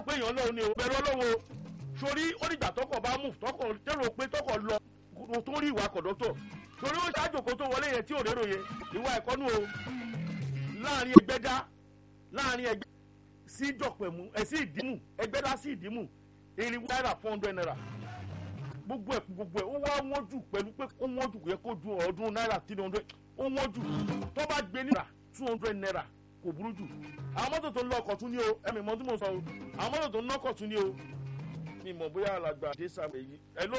pé èèyàn lọ́wọ́ ni o bẹ̀rù ọlọ́wọ́ o sórí ó dìgbà tọkọ̀ bá mú tọkọ̀ tẹ́lọ̀ pé tọkọ̀ lọ kó tó rí ìwà kọ̀dọ́tọ̀ sórí ó ṣáájú kó tó wọlé yẹn tí ò rérò yẹn ìwà ẹ̀kọ́ nù o láàrin ẹgbẹ́dá láàrin ẹgbẹ́ sí dọ̀pẹ̀mú ẹ̀ sí ìdímù ẹgbẹ́dá sí ìdímù irinwó náírà four hundred naira gbogbo ẹ̀ gbogbo ẹ̀ ó wá wọ́n jù pẹ̀lú pé ó wọ́n jù yẹ kó ju ọdún náírà three hundred ó wọ́n jù tó bá gbé náírà two hundred naira kò burú jù àwọn mọ́tò tó ń lọ ọkọ̀ tún ní o ẹ̀mí mọ́ tí mo sọ o àwọn mọ́tò tó ń lọ́kọ̀ tún ní o mi mọ̀ bóyá alàgbà dé sáà èyí hello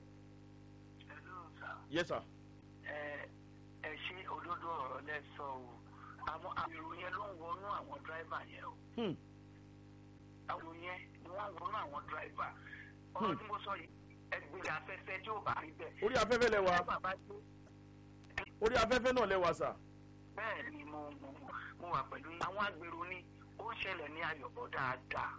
Hello, sir. yes sir ẹ ẹ ṣe òdodo ọ̀rọ̀ lẹ sọ o àwọn àmìrò yẹn ló ń wọnú àwọn dráìvà yẹn o hmm. àwọn yẹn ni wọ́n ń wọnú àwọn dráìvà ọ̀rọ̀ tí mo sọ yìí ẹgbẹ́ afẹ́fẹ́ tí ò bá rí bẹ́ẹ̀. orí afẹ́fẹ́ lẹ wà dráìvà bá dé orí afẹ́fẹ́ náà lẹ wà sà bẹ́ẹ̀ ni mo mo mo wà pẹ̀lú yín. àwọn agbèrò ni ó ń ṣẹlẹ̀ ní ayọ̀bọ̀ dáadáa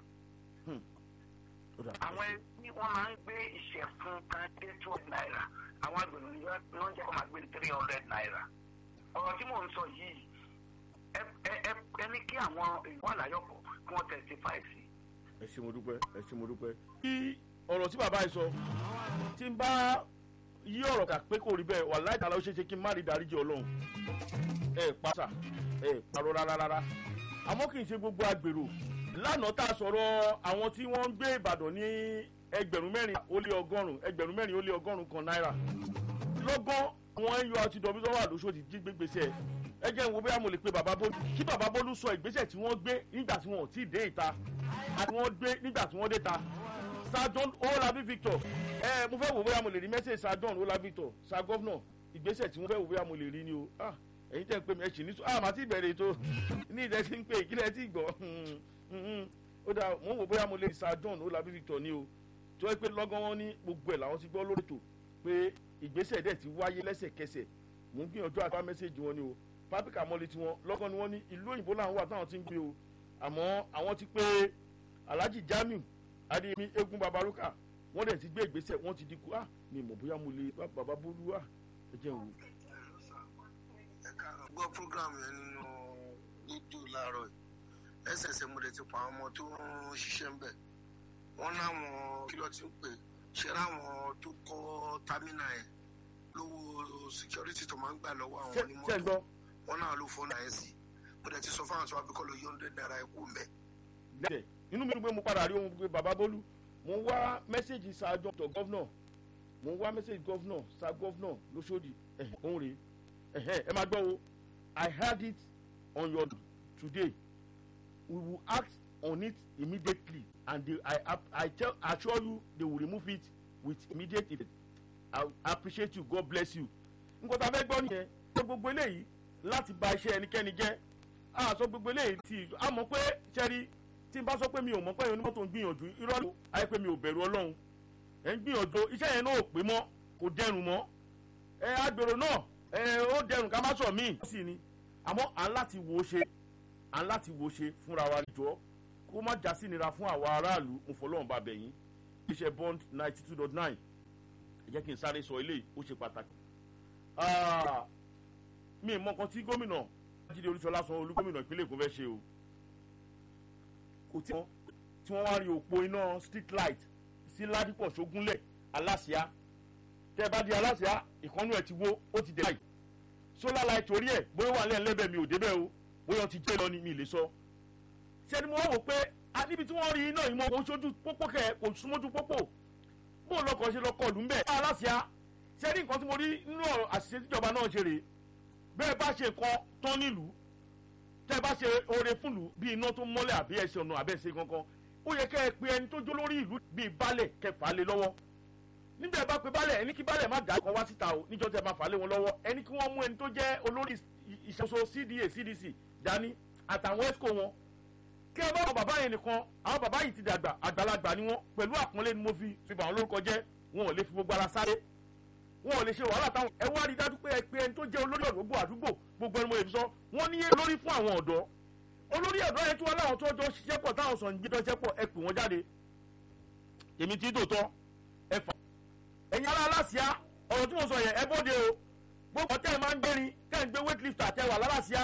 Ó dà. àwọn ẹbí wọn máa ń gbé ìṣẹ̀fun kan dé two hundred naira àwọn agbèrò ni wọ́n jẹ́ kó máa gbé three hundred naira ọ̀rọ̀ tí mò ń sọ yìí ẹ ẹ ẹ ẹ ní kí àwọn èèyàn àláyọ̀pọ̀ kí wọ́n testify sí i. ẹ ṣé mo dúpẹ́ ẹ ṣé mo dúpẹ́. kí ọ̀rọ̀ tí bàbá yìí sọ tí n bá yí ọ̀rọ̀ kà pé kò rí bẹ́ẹ̀ wà láì tààlà ó ṣeé ṣe kí n má rí dáríjì ọlọ́run ẹ pàṣà ẹ parọ́ rárá rárá àmọ́ kì í ṣe gbogbo agbèrò lánàá tá a sọ̀rọ̀ àwọn tí wọ́n ń gbé ìbàdàn ní ẹgbẹ̀rún mẹ́rin ó lé ọgọ́rùn ẹgbẹ̀rún mẹ́rin ó lé ọgọ́rùn kan náírà lọ́gán àwọn ẹyọ àti dọ̀bí tó wà lóṣòdì jí gbégbèsè ẹ jẹ́ n wo bóyá mo lè pe bàbá bólú kí bàbá bólú sọ ìgbésẹ̀ tí wọ́n gbé nígbà tí wọ́n ò tí ì dé ìta àti wọ́n gbé nígbà tí wọ́n dé ta sadon olabi victor ẹ mo fẹ́ wò bóyá mo lè rí mẹ́sẹ̀ sadon olabi victor sa gọ́fúnà ìgbésẹ̀ tí wọ́n fẹ́ wò bóyá mo lè rí ni o ah ẹ̀yin tẹ́ ń pè mí ẹ ṣì ní sùn ah màá ti bẹ̀rẹ̀ ètò ní ìdẹ́ tí ń pè ìkílẹ̀ tí gbọ́ ó dà mo ń wò bóyá mo lè rí sadon olabi victor ni o tó yẹ pé lọ́gán wọn ní gbogbo ẹ̀ làwọn ti gbọ́ lórí ètò pé ìgbésẹ̀ dẹ̀ ti wáyé lẹ́sẹ̀kẹsẹ̀ mò ń gbìyànjú àti wá mẹ́sẹ̀gì wọn ni o pápíkà mọ́lẹ̀ tiwọn lọ́gán ni wọ́n ní ìlú òyìnbó làwọn wà táwọn ti ń gbé o àmọ́ àwọn ti pé alhaji jamiu adéyẹmí eégún babaruka wọ́n dẹ̀ ti gbé ìgbésẹ̀ wọ́n ti di kú ah mi mọ̀ bóyá mo lè bá bàbá bólú wà ẹ jẹ́ wò. ẹ káàárọ̀ gbọ́ program yẹn nínú rédíò láàárọ̀ yìí ẹsẹ̀ẹsẹ̀ mo lè ti pa àwọn ọmọ tó ń ṣiṣẹ́ ń bẹ̀ wọ́n láwọn kí ló ti ń pè ṣe láwọn tó kọ́ támínà yẹn lówó security tó máa ń gbà lọ́wọ́ àwọn ṣé ṣé onímọ́tò gbọ́ wọ́n náà ló fọ́nà ẹ̀ sí mo lè ti sọ fáwọn tó wá bí kọ́ ló yọ̀ǹde náírà ẹ̀kú mẹ́. lẹ́sẹ̀ inú mi dùn pé mo padà rí ohun pé bàbá bólú mo ń wá mẹ́sẹ̀gì sa dr gọ́fúnà mo ń wá mẹ́sẹ̀gì gọ́fúnà sa gọ́fúnà lóṣòdì ẹ̀hẹ̀ òun rèé ẹ̀hẹ̀ ẹ máa gbọ́ o i heard it on your today we will act on it immediately and they, i ap- i tell assure you they will remove it with immediate effect i appreciate you god bless you nǹkan tá a fẹ́ gbọ́ nìyẹn ṣé gbogbo eléyìí láti ba iṣẹ́ ẹnikẹ́ni jẹ́ a sọ gbogbo eléyìí tí a mọ̀ pé sẹ́rí tí n bá sọ pé mi ò mọ̀ pé onímọ́tò ń gbìyànjú irọ́ ló ayé pé mi ò bẹ̀rù ọlọ́run ẹ̀ ń gbìyànjú iṣẹ́ yẹn náà ò pé mọ́ kò dẹrùn mọ́ ẹ agbèrò náà ẹ ó dẹrùn ká má sọ míì sí ni àmọ́ à ń láti wo ṣe à ń láti wo ṣe fúnra wa jọ kó má já sí nira fún àwa aráàlú mo fọlọ́run bá bẹ̀ yín iṣẹ́ bond ninety two dot nine ẹ jẹ́ kí n sáré sọ eléyìí ó ṣe pàtàkì Ah, mi ì mọ nǹkan tí gómìnà jíde olúṣọlá sanwó-olú gómìnà ìpínlẹ̀ èkó fẹ́ ṣe o kò tí wọ́n tí wọ́n wá rí òpó iná street light sí ládìpọ̀ ṣógúnlẹ̀ aláṣíá tẹ́ ẹ bá di aláṣíá ìkànnù ẹ̀ ti wó ó ti dé báyìí solar light orí ẹ̀ bóyá wà lẹ́yìn lẹ́bẹ̀ẹ́ mi ò débẹ̀ o bóyá ó ti jẹ́ lọ ni mi ì lè sọ ṣé ni mo wá wò pé a níbi tí wọ́n rí iná yìí mọ́ kò sójú pópó kẹ̀ kò súnmọ́jú pópó bó lọkọ̀ ṣe lọkọ̀ lù ń bẹ̀ aláṣíá ṣé ní nǹkan tí mo rí nínú ọ̀rọ̀ àṣìṣe tíjọba náà ṣe rèé bẹ́ẹ̀ bá ṣe nǹkan tán nílùú tẹ́ ẹ bá ṣe oore fúnlùú bí iná tó mọ́lẹ̀ àbí ẹ̀ṣẹ̀ ọ̀nà àbẹ́ ṣe kankan ó yẹ kẹ́ ẹ pe ẹni tó jó lórí ìlú bíi baálẹ̀ kẹfà lé lọ́wọ́ nígbà ẹ bá pe baálẹ̀ ẹni kí baálẹ̀ má dà kọ́ wá síta o níjọ́ tẹ́ ẹ máa fà lé wọn lọ́wọ́ ẹni kí wọ́n mú ẹni tó jẹ́ olórí ìṣàkóso cda cdc dání àtàwọn esco wọn kí ẹ bá wọn bàbá yẹn nìkan àwọn bàbá yìí ti dàgbà àgbàlagbà ni wọn pẹ̀lú àpọ́nlé ni mo fi fi bà wọn lórúkọ jẹ́ wọn ò lè fi gbogbo ara sáré wọn ò lè ṣe wàhálà táwọn ẹ wá rí dájú pé ẹ pé ẹni tó jẹ́ olórí ọ̀dọ́ gbogbo àdúgbò gbogbo ẹni mo lè fi sọ wọ́n ní lórí fún àwọn ọ̀dọ́ olórí ọ̀dọ́ yẹn tí wọ́n láwọn tó jọ ṣiṣẹ́ pọ̀ táwọn sọ̀ ń gbé tọ́ṣẹ́ pọ̀ ẹ pè wọ́n jáde èmi tí tòótọ́ ẹ fà ẹ̀yin ará aláṣíá ọ̀rọ̀ tí mo sọ yẹn ẹ bóde o gbogbo ọ̀tẹ́ ẹ máa ń gbérin kẹ́ ń gbé weight lifter tẹ wà lálàṣíá